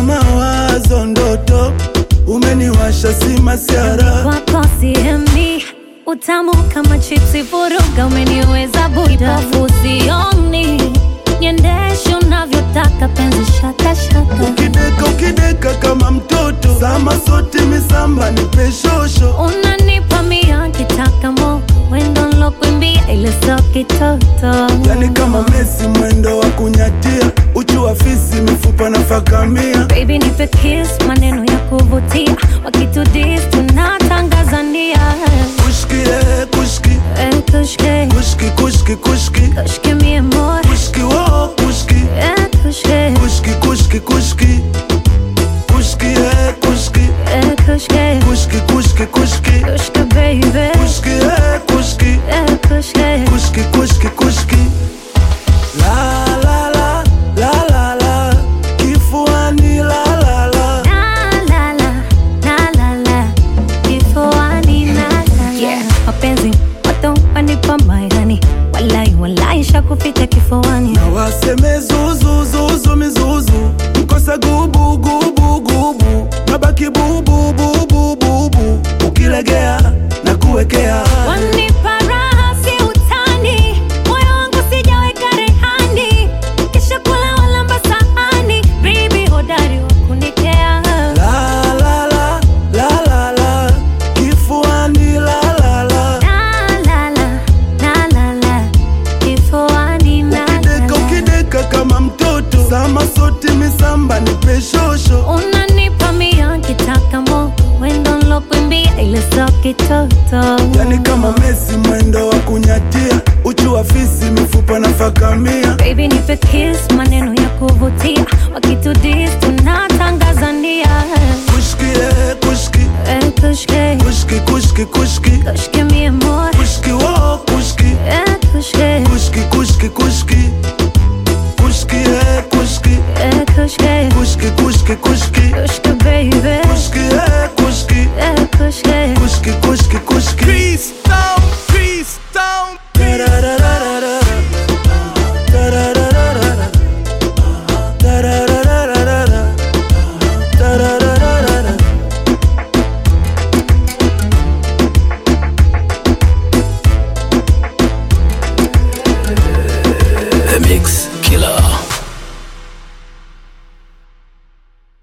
mawazo ndoto umeniwasha si masiara kwako siemi utamu kama chipsi vuruga umeniweza buda fusioni niendeshe unavyotaka penzi shaka shaka ukideka ukideka kama mtoto sama sote misamba ni peshosho unanipa mia kitaka moko wendo nlokwimbia ile so kitoto yani kama mesi mwendo wa kunyatia uchu wa fisi mifupa na fakamia baby nipe kiss maneno ya kuvutia wakitudis tunatangazania kushki eh, kushki Eh, kushke kushki kushki kushki kushke mi amor kushki wo kushki Eh, kushke kushki kushki kushki kushki eh, kushki Eh, kushke kushki kushki kushki kushke baby kushki eh, kushki Eh, kushke kushki kushki kushki la la la la la la kifuani la la la La, la, la, la, la, la. Kifuani, la, la, la. mapenzi watu wanipa mairani walai walai shakufika kifuani na waseme zuzu zuzu mizuzu mkosa gubu gubu gubu nabaki bubu bubu bubu ukilegea na kuwekea wanipa raha si utani moyo wangu sijaweka rehani kisha kula walamba sahani bibi hodari wa kunikea la la la la la la kifuani la la la La, la, la, la, la, la. Kifuani, la, la, ukideka la. ukideka kama mtoto sama sote misamba ni peshosho unanipa mia kitaka moko wendo nlokwimbia ile so kitoto yani kama mesi mwendo wa kunyatia uchu wa fisi mifupa na fakamia baby nipe kiss maneno ya kuvutia wakitudis tunatangazania kushki eh, kushki Eh, kushke kushki kushki kushki kushke